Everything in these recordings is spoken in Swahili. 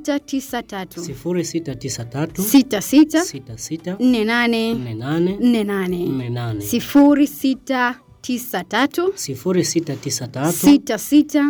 0693 0693 66 66 48 48 48 48 0693 0693 66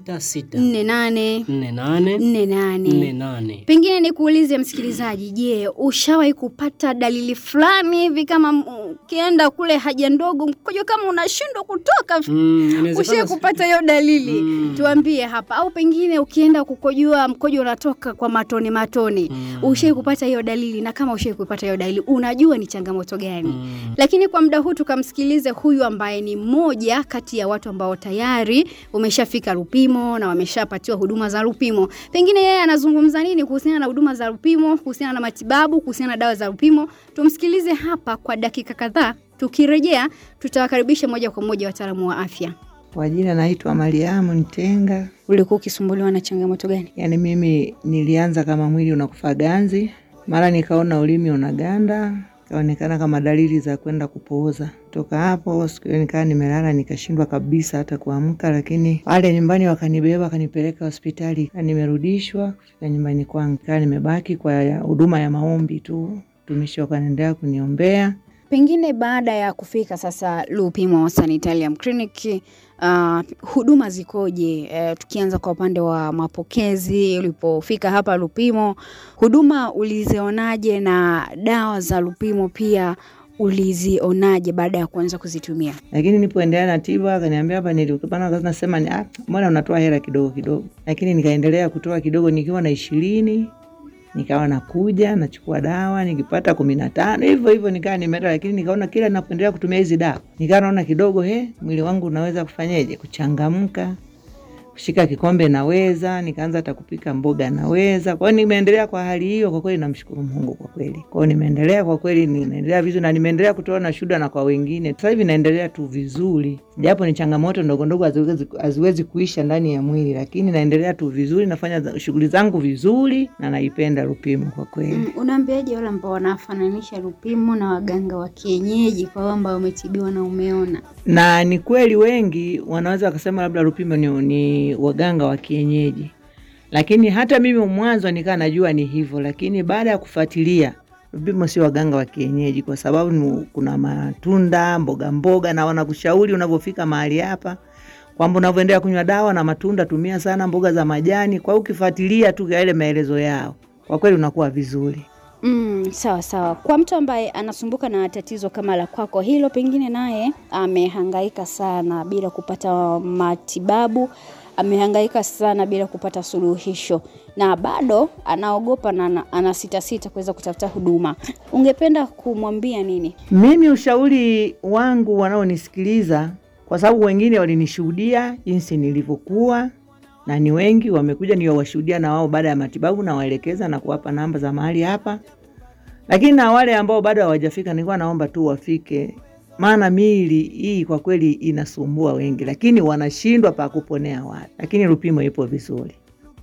66 48 48 48 48 Pengine nikuulize msikilizaji, je, ushawahi kupata dalili fulani hivi kama mm, ukienda kule haja ndogo mkojo kama unashindwa kutoka? Mm, inawezekana Ushawahi si- kupata hiyo dalili? Mm. Tuambie hapa, au pengine ukienda kukojoa mkojo unatoka kwa matone matone. Mm. Ushawahi kupata hiyo dalili? Na kama ushawahi kupata hiyo dalili, unajua ni changamoto gani? Mm. Lakini kwa muda huu tukamsikilize huyu ambaye ni mmoja kati ya watu ambao tayari wameshafika Lupimo na wameshapatiwa huduma za Lupimo. Pengine yeye anazungumza nini kuhusiana na huduma za Lupimo, kuhusiana na matibabu, kuhusiana na dawa za Lupimo. Tumsikilize hapa kwa dakika kadhaa. Tukirejea tutawakaribisha moja kwa moja wataalamu wa afya. Kwa jina naitwa Mariamu Ntenga. Ulikuwa ukisumbuliwa na changamoto gani? Yaani mimi nilianza kama mwili unakufa ganzi, mara nikaona ulimi unaganda, ikaonekana kama dalili za kwenda kupooza. Toka hapo siku hiyo nikaa nimelala, nikashindwa kabisa hata kuamka, lakini wale nyumbani wakanibeba wakanipeleka hospitali, kaa nimerudishwa kufika nyumbani kwangu, kaa nimebaki kwa ya- huduma ya maombi tu, tumishi wakaendelea kuniombea Pengine baada ya kufika sasa Lupimo Sanitarium Clinic, uh, huduma zikoje? Uh, tukianza kwa upande wa mapokezi, ulipofika hapa Lupimo, huduma ulizionaje na dawa za Lupimo pia ulizionaje baada ya kuanza kuzitumia? lakini nipoendelea na tiba akaniambia hapa nilikupana kazi nasema ni ah, mbona unatoa hela kidogo kidogo, lakini nikaendelea kutoa kidogo, nikiwa na ishirini nikawa nakuja nachukua dawa nikipata kumi na tano hivyo hivyo nikaa nimeenda, lakini nikaona kila napoendelea kutumia hizi dawa nikawa naona kidogo, he, mwili wangu unaweza kufanyeje kuchangamka kushika kikombe naweza, nikaanza hata kupika mboga naweza. Kwa hiyo nimeendelea kwa hali hiyo, kwa kweli namshukuru Mungu kwa kweli. Kwa hiyo nimeendelea kwa kweli, ninaendelea vizuri na nimeendelea kutoa na shuhuda na kwa wengine. Sasa hivi naendelea tu vizuri, japo ni changamoto ndogo ndogo haziwezi, haziwezi kuisha ndani ya mwili, lakini naendelea tu vizuri, nafanya za- shughuli zangu vizuri na naipenda Lupimo kwa kweli. Mm, unaambiaje wale ambao wanafananisha Lupimo na waganga wa kienyeji kwa wale ambao umetibiwa na umeona? na ni kweli wengi wanaweza wakasema labda Lupimo ni, ni waganga wa kienyeji, lakini hata mimi mwanzo nikaa najua ni hivyo, lakini baada ya kufuatilia Lupimo sio waganga wa kienyeji, kwa sababu ni- kuna matunda mboga mboga, na wanakushauri unavyofika mahali hapa kwamba unavyoendelea kunywa dawa na matunda, tumia sana mboga za majani. Kwa hiyo ukifuatilia tu yale maelezo yao, kwa kweli unakuwa vizuri. Mm, sawa sawa. Kwa mtu ambaye anasumbuka na tatizo kama la kwako hilo, pengine naye amehangaika sana bila kupata matibabu, amehangaika sana bila kupata suluhisho, na bado anaogopa na ana- anasitasita kuweza kutafuta huduma, ungependa kumwambia nini? Mimi ushauri wangu wanaonisikiliza, kwa sababu wengine walinishuhudia jinsi nilivyokuwa, na ni wengi wamekuja niwashuhudia na wao baada ya matibabu, na waelekeza na kuwapa namba za mahali hapa. Lakini na wale ambao bado hawajafika, nilikuwa naomba tu wafike, maana miili hii kwa kweli inasumbua wengi, lakini wanashindwa pa kuponea watu, lakini Lupimo ipo vizuri.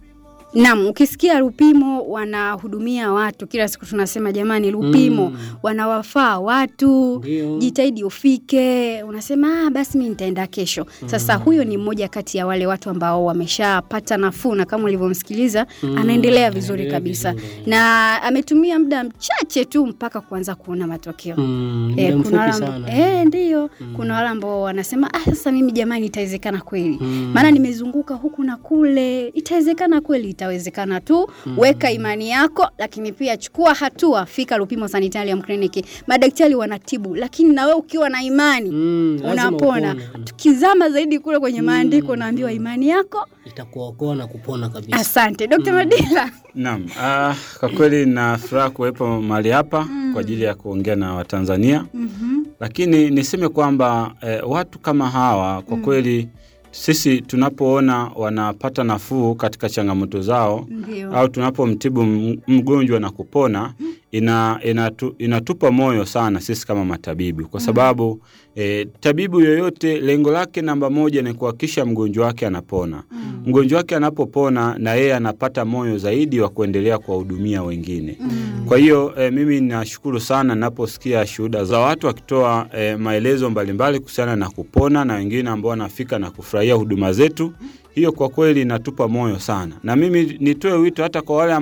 Naam, ukisikia Lupimo wanahudumia watu kila siku, tunasema jamani, Lupimo Mm. wanawafaa watu Ndio. jitahidi ufike, unasema ah, basi mi nitaenda kesho. Sasa huyo ni mmoja kati ya wale watu ambao wameshapata nafuu, na kama ulivyomsikiliza Mm, anaendelea vizuri anaendelea kabisa, vizuri. na ametumia muda mchache tu mpaka kuanza kuona matokeo. Mm, muda Eh, kuna mfupi wale sana. eh, ndio kuna wale ambao wanasema ah, sasa mimi jamani, itawezekana kweli Mm. maana nimezunguka huku na kule. Itawezekana kweli, itawezekana tu. Weka imani yako, lakini pia chukua hatua, fika Lupimo Sanitarium Clinic. Madaktari wanatibu, lakini na wewe ukiwa na imani Mm, lazima unapona. upone. Tukizama zaidi kule kwenye maandiko, unaambiwa imani yako. Itakuokoa na kupona kabisa. Asante Dr. Madila. Naam, ah, kwa kweli na furaha kuwepo mahali hapa kwa ajili ya kuongea na Watanzania, lakini niseme kwamba eh, watu kama hawa kwa kweli sisi tunapoona wanapata nafuu katika changamoto zao Ndio. au tunapomtibu m- mgonjwa na kupona ina, inatu, inatupa moyo sana sisi kama matabibu kwa sababu e, tabibu yoyote lengo lake namba moja ni kuhakikisha mgonjwa wake anapona. Mgonjwa wake anapopona na yeye anapata moyo zaidi wa kuendelea kuwahudumia wengine. Kwa hiyo e, mimi nashukuru sana naposikia shuhuda za watu wakitoa e, maelezo mbalimbali kuhusiana na kupona na wengine ambao wanafika na kufurahia huduma zetu. Hiyo kwa kweli inatupa moyo sana, na mimi nitoe wito hata kwa wale